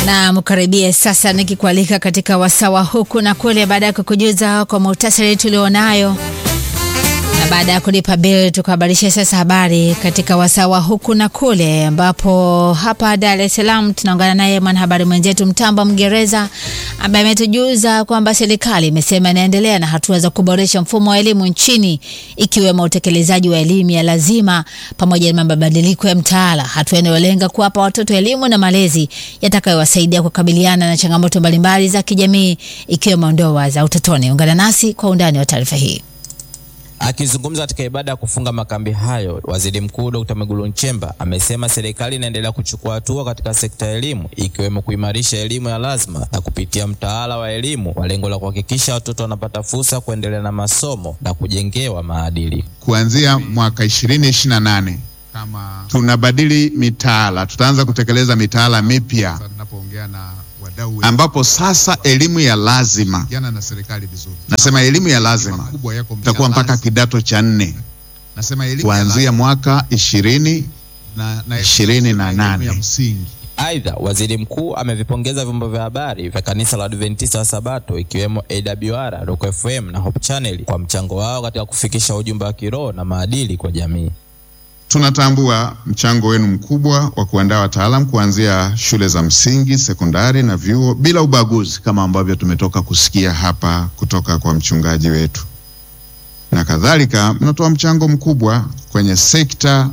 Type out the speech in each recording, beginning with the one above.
na mkaribie sasa, nikikualika katika wasawa huku na kule, baada ya kukujuza kwa muhtasari tulionayo na baada ya kulipa bili tukahabarisha sasa habari katika wasawa huku na kule, ambapo hapa Dar es Salaam tunaungana naye mwanahabari mwenzetu Mtambo Mgereza ambaye ametujuza kwamba serikali imesema inaendelea na hatua za kuboresha mfumo wa elimu nchini ikiwemo utekelezaji wa elimu ya lazima pamoja na mabadiliko ya mtaala, hatua inayolenga kuwapa watoto elimu na malezi yatakayowasaidia kukabiliana na changamoto mbalimbali za kijamii ikiwemo ndoa za utotoni. Ungana nasi kwa undani wa taarifa hii. Akizungumza katika ibada ya kufunga makambi hayo, Waziri Mkuu Dr. Mwigulu Nchemba amesema serikali inaendelea kuchukua hatua katika sekta ya elimu ikiwemo kuimarisha elimu ya lazima na kupitia mtaala wa elimu kwa lengo la kuhakikisha watoto wanapata fursa kuendelea na masomo na kujengewa maadili. Kuanzia mwaka 2028 kama tunabadili mitaala, tutaanza kutekeleza mitaala mipya ambapo sasa elimu ya lazima, nasema elimu ya lazima itakuwa mpaka kidato cha nne kuanzia mwaka ishirini ishirini na nane. Aidha, waziri mkuu amevipongeza vyombo vya habari vya kanisa la Adventista wa Sabato ikiwemo AWR, Rock FM na Hope Channel kwa mchango wao katika kufikisha ujumbe wa kiroho na maadili kwa jamii. Tunatambua mchango wenu mkubwa wa kuandaa wataalamu kuanzia shule za msingi, sekondari na vyuo bila ubaguzi, kama ambavyo tumetoka kusikia hapa kutoka kwa mchungaji wetu na kadhalika. Mnatoa mchango mkubwa kwenye sekta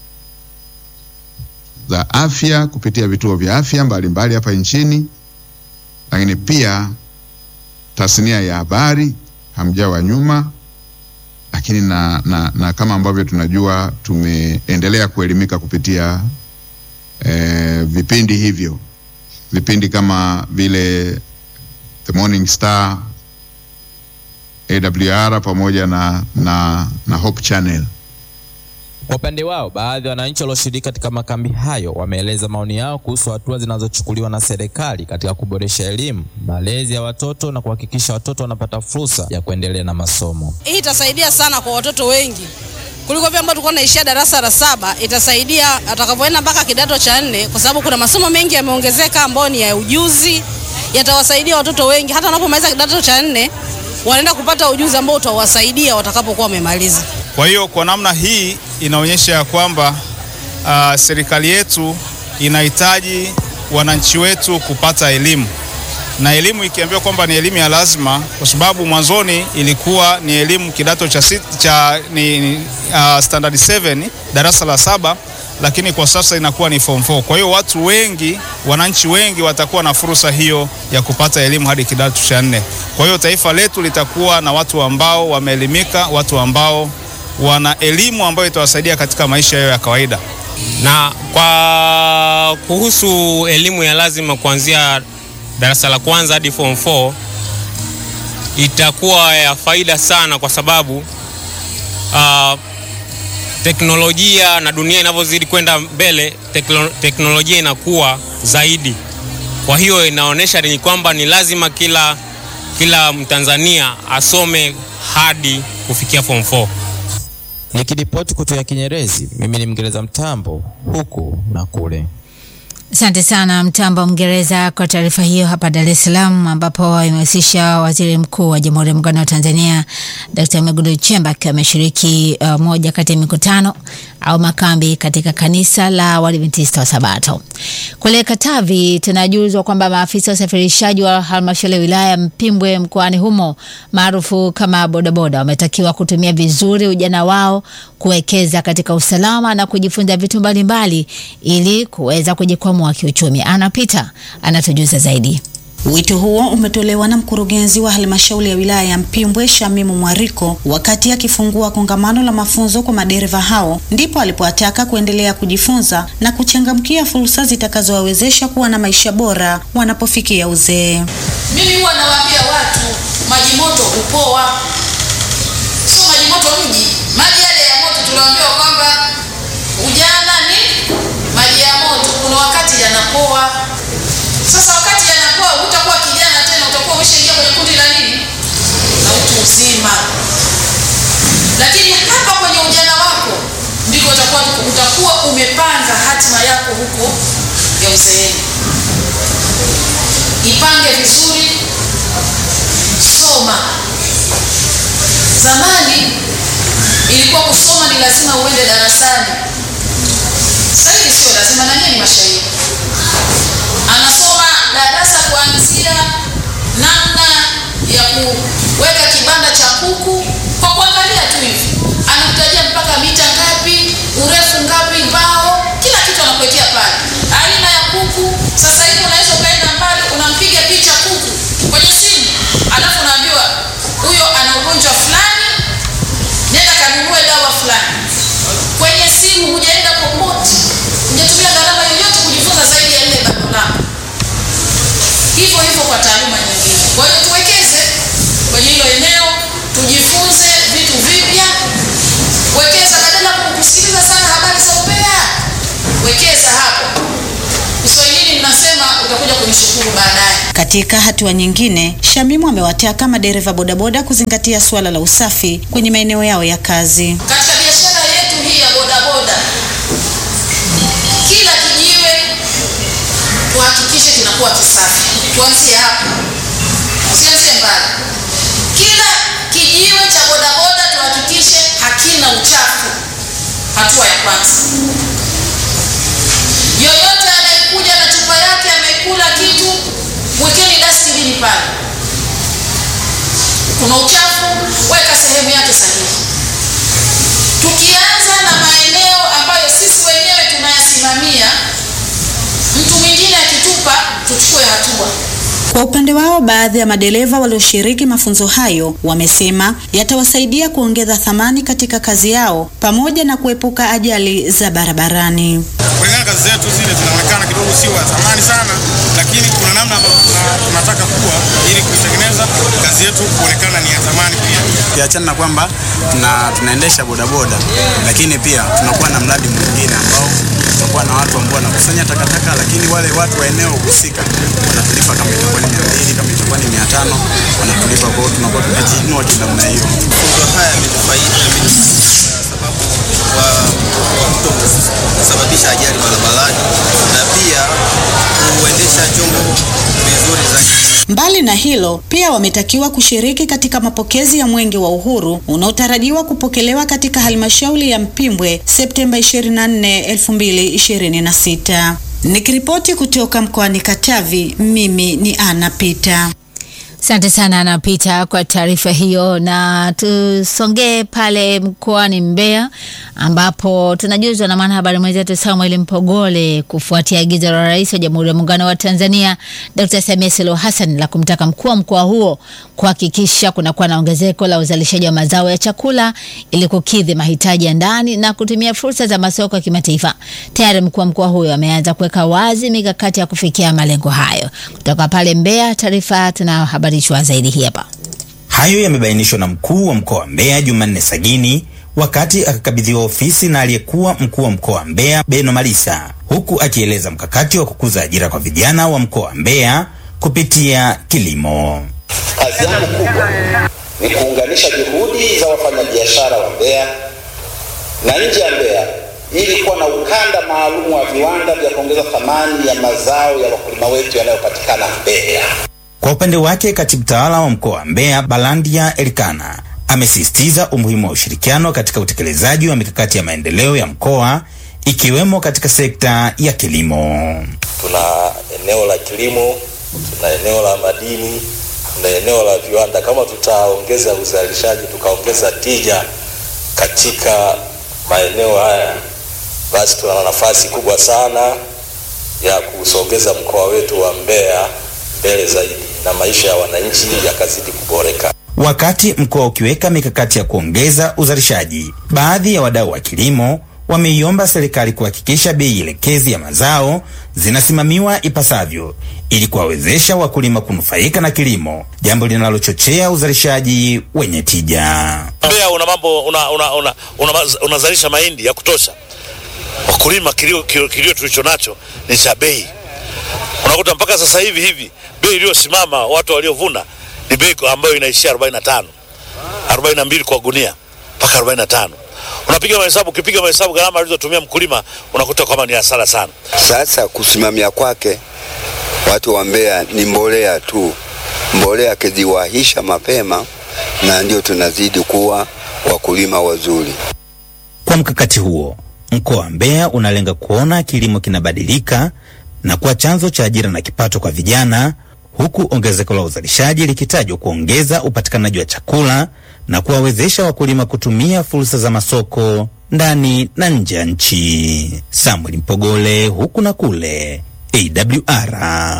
za afya kupitia vituo vya afya mbalimbali hapa nchini, lakini pia tasnia ya habari, hamjawa nyuma lakini na, na, na kama ambavyo tunajua tumeendelea kuelimika kupitia eh, vipindi hivyo, vipindi kama vile The Morning Star, AWR pamoja na, na, na Hope Channel. Kwa upande wao, baadhi ya wananchi walioshiriki katika makambi hayo wameeleza maoni yao kuhusu hatua zinazochukuliwa na serikali katika kuboresha elimu, malezi ya watoto na kuhakikisha watoto wanapata fursa ya kuendelea na masomo. Hii itasaidia sana kwa watoto wengi kuliko vile ambao tulikuwa naishia darasa la saba. Itasaidia atakapoenda mpaka kidato cha nne, kwa sababu kuna masomo mengi yameongezeka ambayo ni ya ujuzi, yatawasaidia watoto wengi. Hata wanapomaliza kidato cha nne, wanaenda kupata ujuzi ambao utawasaidia watakapokuwa wamemaliza. Kwa hiyo kwa namna hii inaonyesha ya kwamba uh, serikali yetu inahitaji wananchi wetu kupata elimu, na elimu ikiambiwa kwamba ni elimu ya lazima, kwa sababu mwanzoni ilikuwa ni elimu kidato cha, sit, cha ni, ni, uh, standard 7 darasa la saba, lakini kwa sasa inakuwa ni form 4. Kwa hiyo watu wengi, wananchi wengi watakuwa na fursa hiyo ya kupata elimu hadi kidato cha nne. Kwa hiyo taifa letu litakuwa na watu ambao wameelimika, watu ambao wana elimu ambayo itawasaidia katika maisha yao ya kawaida. Na kwa kuhusu elimu ya lazima kuanzia darasa la kwanza hadi form 4 itakuwa ya faida sana, kwa sababu uh, teknolojia na dunia inavyozidi kwenda mbele, tekno, teknolojia inakuwa zaidi. Kwa hiyo inaonyesha ni kwamba ni lazima kila, kila Mtanzania asome hadi kufikia form 4. Nikiripoti kutoka Kinyerezi, mimi ni Mngereza Mtambo huku na kule. Asante sana Mtambo Mngereza kwa taarifa hiyo hapa Dar es Salaam, ambapo imehusisha Waziri Mkuu wa Jamhuri ya Muungano wa Tanzania Dkt. Mwigulu Nchemba akiwa ameshiriki uh, moja kati ya mikutano au makambi katika kanisa la Waadventista wa Sabato. Kule Katavi tunajuzwa kwamba maafisa wa usafirishaji wa halmashauri ya wilaya Mpimbwe mkoani humo maarufu kama bodaboda wametakiwa kutumia vizuri ujana wao kuwekeza katika usalama na kujifunza vitu mbalimbali ili kuweza kujikwamua kiuchumi. Anapita anatujuza zaidi. Wito huo umetolewa na mkurugenzi wa halmashauri ya wilaya ya Mpimbwe Shamimu Mwariko wakati akifungua kongamano la mafunzo kwa madereva hao, ndipo alipowataka kuendelea kujifunza na kuchangamkia fursa zitakazowawezesha kuwa na maisha bora wanapofikia uzee. Mimi huwa nawaambia watu maji moto hupoa, sio maji moto mji. Maji yale ya moto tunaambiwa kwamba ujana ni maji ya moto, kuna wakati yanapoa. Sasa wakati yanapoa, hutakuwa kijana tena, utakuwa umeshaingia kwenye kundi la nini, la utu uzima. Lakini hapa kwenye ujana wako ndiko utakuwa utakuwa umepanga hatima yako huko ya uzeeni. ipange vizuri, soma. Zamani ilikuwa kusoma ni lazima uende darasani, sasa hivi sio lazima, na nyinyi ni mashahidi. Anasoma darasa kuanzia namna ya kuweka kibanda cha kuku kwa kuangalia tu hivi, anakutajia mpaka mita ngapi, urefu ngapi, mbao, kila kitu anakuletea pale, aina ya kuku. Sasa hivi unaweza ukaenda mbali, unampiga picha kuku kwenye simu, alafu unaambiwa huyo ana ugonjwa fulani, nenda kanunue dawa fulani kwenye simu. Hujaenda popote, hujatumia gharama yoyote kujifunza zaidi ya ile bando lako. Hivyo hivyo kwa taaluma nyingine. Kwa hiyo tuwekeze kwenye hilo eneo, tujifunze vitu vipya. Wekeza badala ya kusikiliza sana habari za umbea, wekeza hapo. Kiswahilini mnasema utakuja kunishukuru baadaye. Katika hatua nyingine, Shamimu amewataka madereva bodaboda kuzingatia suala la usafi kwenye maeneo yao ya kazi. Katika biashara yetu hii ya bodaboda, kila kijiwe tuhakikishe kinakuwa kisafi. Tuanzie hapo, usianzie mbali. Kila kijiwe cha bodaboda tuhakikishe hakina uchafu. Hatua ya kwanza. Yoyote anayekuja na chupa yake amekula kitu, mwekeni dustbin pale. Kuna uchafu, weka sehemu yake sahihi. Tukianza na maeneo ambayo sisi wenyewe tunayasimamia, mtu mwingine akitupa, tuchukue hatua. Kwa upande wao, baadhi ya madereva walioshiriki mafunzo hayo wamesema yatawasaidia kuongeza thamani katika kazi yao pamoja na kuepuka ajali za barabarani. kulingana kazi zetu zile zinaonekana kidogo sio ya zamani sana, lakini kuna namna ambayo tuna- tunataka kuwa ili kuitengeneza kazi yetu kuonekana ni ya zamani pia. Kiachana na kwamba tuna, tunaendesha bodaboda, lakini pia tunakuwa na mradi mwingine ambao tunakuwa na watu ambao wanakusanya takataka, lakini wale watu wa eneo husika wanatulipa kama itakuwa ni mia mbili kama itakuwa ni mia tano wanatulipa. Kwa hiyo tunakuwa tumejiinua kinamna hiyo. mafunzo haya yamenufaisha sababu wa wa kuto kusababisha ajali barabarani na pia kuendesha chombo vizuri zaidi. Mbali na hilo, pia wametakiwa kushiriki katika mapokezi ya Mwenge wa Uhuru unaotarajiwa kupokelewa katika halmashauri ya Mpimbwe Septemba 24, 2026. Nikiripoti kutoka mkoani Katavi, mimi ni Ana Pita. Asante sana anapita kwa taarifa hiyo, na tusongee pale mkoani Mbeya ambapo tunajuzwa na mwanahabari mwenzetu Samuel Mpogole kufuatia agizo la Rais wa Jamhuri ya Muungano wa Tanzania Dr. Samia Suluhu Hassan la kumtaka mkuu wa mkoa huo kuhakikisha kunakuwa na ongezeko la uzalishaji wa mazao ya chakula ili kukidhi mahitaji ya ndani na kutumia fursa za masoko ya kimataifa. Tayari mkuu wa mkoa huyo ameanza kuweka wazi mikakati ya kufikia malengo hayo. Kutoka pale Mbeya, taarifa tunahabarishwa zaidi hii hapa. Hayo yamebainishwa na mkuu wa mkoa wa Mbeya Jumanne Sagini wakati akakabidhiwa ofisi na aliyekuwa mkuu wa mkoa wa Mbeya Beno Malisa, huku akieleza mkakati wa kukuza ajira kwa vijana wa mkoa wa Mbeya kupitia kilimo. Kazi yangu kubwa ni kuunganisha juhudi za wafanyabiashara wa Mbeya na nje ya Mbeya ili kuwa na ukanda maalum wa viwanda vya kuongeza thamani ya mazao ya wakulima wetu yanayopatikana Mbeya. Kwa upande wake, katibu tawala wa mkoa wa Mbeya Balandia Elikana amesisitiza umuhimu wa ushirikiano katika utekelezaji wa mikakati ya maendeleo ya mkoa ikiwemo katika sekta ya kilimo. Tuna eneo la kilimo, tuna eneo la madini, tuna eneo la viwanda. Kama tutaongeza uzalishaji, tukaongeza tija katika maeneo haya, basi tuna nafasi kubwa sana ya kusogeza mkoa wetu wa Mbeya mbele zaidi na maisha ya wananchi yakazidi kuboreka. Wakati mkoa ukiweka mikakati ya kuongeza uzalishaji, baadhi ya wadau wa kilimo wameiomba serikali kuhakikisha bei elekezi ya mazao zinasimamiwa ipasavyo ili kuwawezesha wakulima kunufaika na kilimo, jambo linalochochea uzalishaji wenye tija. Mbeya una mambo una, una, una, una, unazalisha mahindi ya kutosha. Wakulima kilio, kilio, kilio tulicho nacho ni cha bei. Unakuta mpaka sasa hivi hivi bei iliyosimama watu waliovuna ni bei ambayo inaishia 45 42 kwa gunia mpaka 45. Unapiga mahesabu, ukipiga mahesabu gharama alizotumia mkulima unakuta kwamba ni hasara sana. Sasa kusimamia kwake Watu wa Mbeya ni mbolea tu, mbolea akiziwahisha mapema, na ndio tunazidi kuwa wakulima wazuri. Kwa mkakati huo, mkoa wa Mbeya unalenga kuona kilimo kinabadilika na kuwa chanzo cha ajira na kipato kwa vijana, huku ongezeko la uzalishaji likitajwa kuongeza upatikanaji wa chakula na kuwawezesha wakulima kutumia fursa za masoko ndani na nje ya nchi. Samuel Mpogole, huku na kule, AWR.